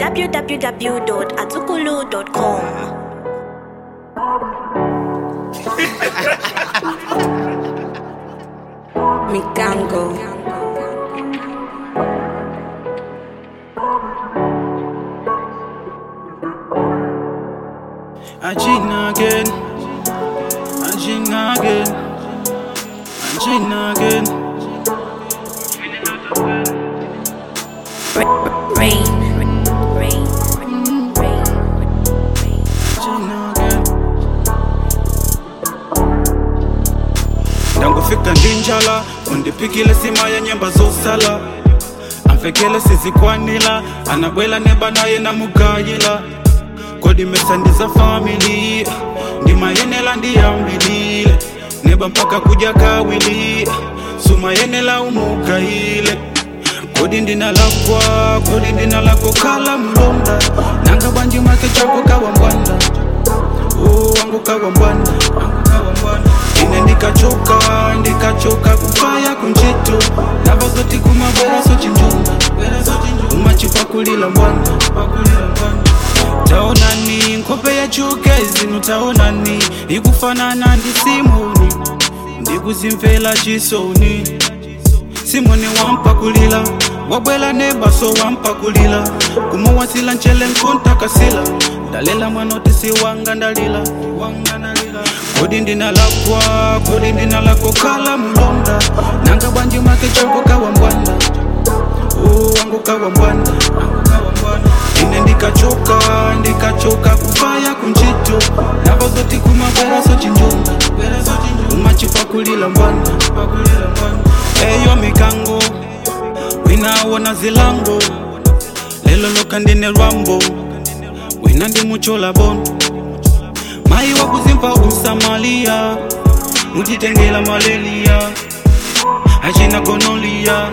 www.azukulu.com. Mikango. Agina again, Agina again, Agina again. Rain. Rain. Rain. Rain. Agina again. ndangufika ndinjala undipikile sima ya nyemba zosala amfekele sizikwanila anabwela neba naye namugayila kodi mesandiza famili ndimayenela ndiyambilile neba mpaka kuja kawili sumayenela umugayile kodi ndinalakwa kodi ndinalakokala mlonda nanga banji make chako kawa mbwanda Oh, wangu kawa mbwana ine ndikachoka ndikachoka kupaya kunjito navazoti kumabwera so chinjunga umachipakulila mbwana taonani nkope ya chuke zinu taonani ikufanana ndi simoni ndikuzimvela chisoni simoni wampakulila wabwela nebaso wampakulila kumuwasila nchele nkuntakasila ndalela mwanoti si wanga ndalila wanga ndalila kodi ndinalakwa kodi ndinalakokala mulonda nanga bwanji make changu kawa mbwanda Oh, wangu kawa mbwanda ine ndikachoka ndikachoka kupaya kunjito navazoti kumabwera so chinjunga umachipakulila mbwanda eyo mikango winawona zilango lelo loka ndine lwambo wina ndi muchola bono mayi wakuzimva usamalia mutitengela malelia achina gonolia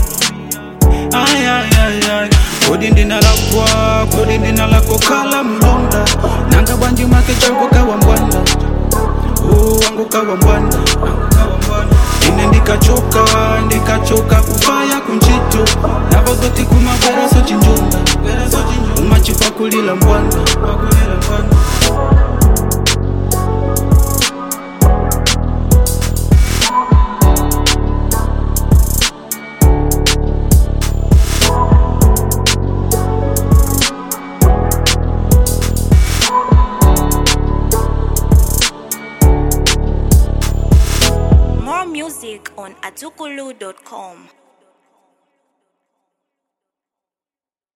ayayayay kodi ndinalakwa kodi ndinalakokala mlonda nanga bwanji make changu kawa mbwanda Oh, wangu kawa mbwanda ine ndikachoka ndikachoka kupaya kunjito navazoti kumabwera so chinjunga umachipakulila mbwanda More music on azukulu.com.